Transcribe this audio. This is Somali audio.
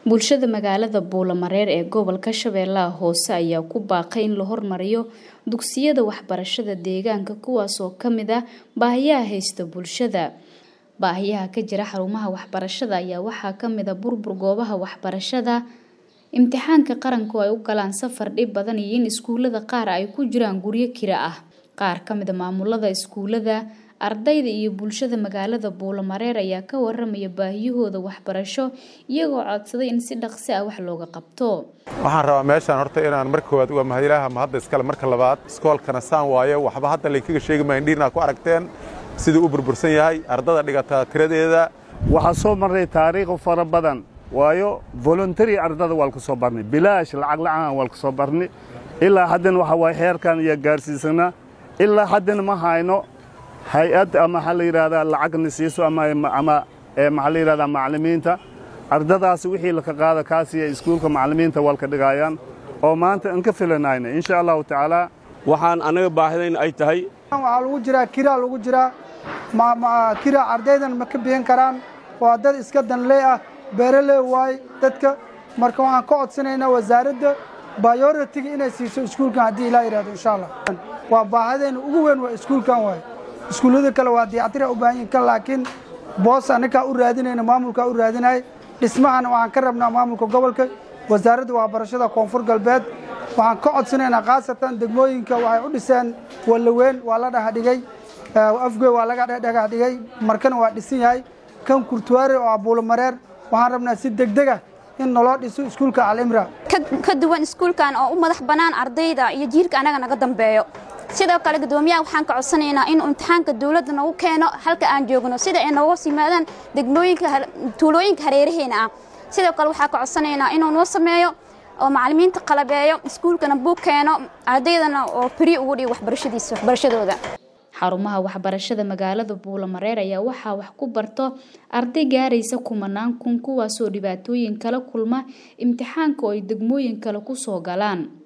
bulshada magaalada buulamareer ee gobolka shabeellaha hoose ayaa ku baaqay in la hormariyo dugsiyada waxbarashada deegaanka kuwaasoo ka mid ah baahiyaha haysta bulshada baahiyaha ka jira xarumaha waxbarashada ayaa waxaa ka mid a burbur goobaha waxbarashada imtixaanka qaranku ay u galaan safar dhib badan iyo in iskuulada qaar ay ku jiraan guryo kira ah qaar ka mid a maamulada iskuulada ardayda iyo bulshada magaalada buulamareer ayaa ka waramaya baahiyahooda waxbarasho iyagoo codsaday in si dhaqsi ah wax looga qabto waxaan rabaa meeshaan horta inaan marka koowaad waa mahadilaha mahadda iskale marka labaad iskoolkana saan waayo waxba hadda laynkaga sheegi maayo indhihinaa ku aragteen siduu u burbursan yahay ardada dhigataa tiradeeda waxaa soo marray taariikh fara badan waayo voluntary ardada waa lka soo barnay bilaash lacag la'aan waa lka soo barnay ilaa haddana waxa waaye heerkan iyo gaarsiisanaa ilaa haddana ma hayno hay-ad ama maxaa la yidhahdaa lacagna siiso ama maxaa la yidhahdaa macallimiinta ardadaasi wixii laka qaada kaasiya iskuulka macallimiinta waa lka dhigaayaan oo maanta aan ka filanayna insha allahu tacaala waxaan annaga baahidayn ay tahay waxaa lagu jiraa kiraa lagu jiraa kiraa ardaydan ma ka bixin karaan waa dad iska danlee ah beeraley waaye dadka marka waxaan ka codsanaynaa wasaaradda bayoritiga inay siiso iskuulkan haddii ilaa yidhahdo insha allah waa baahidayna ugu weyn waa iskuulkan waaye iskuullada kale waa dayactira u baahan yihin kan laakiin boos annagaa u raadinayna maamulkaa u raadinaya dhismahana waxaan ka rabnaa maamulka gobolka wasaaradda waxbarashada koonfur galbeed waxaan ka codsanaynaa khaasatan degmooyinka waxay u dhiseen wallaweyn waa la dhagaxdhigay afgoy waa laga dhagaxdhigay markana waa dhisan yahay kan kurtuwaare oo abuulamareer waxaan rabnaa si degdega in naloo dhiso iskuulka alimra ka duwan iskuulkan oo u madax bannaan ardayda iyo jiilka annaga naga dambeeyo sidoo kale guddoomiyaha waxaan ka codsanaynaa inuu imtixaanka dawladda nagu keeno halka aan joogno sida ay nooga yimaadaan degmooyinka tuulooyinka hareeraheena ah sidoo kale waxaan ka codsanaynaa inuu noo sameeyo oo macallimiinta qalabeeyo iskuulkana buug keeno ardaydana oo beri ugu dhigo waxbarashadiisa waxbarashadooda xarumaha waxbarashada magaalada buulamareer ayaa waxaa wax ku barto arday gaaraysa kumanaan kun kuwaasoo dhibaatooyin kala kulma imtixaanka oo ay degmooyin kale ku soo galaan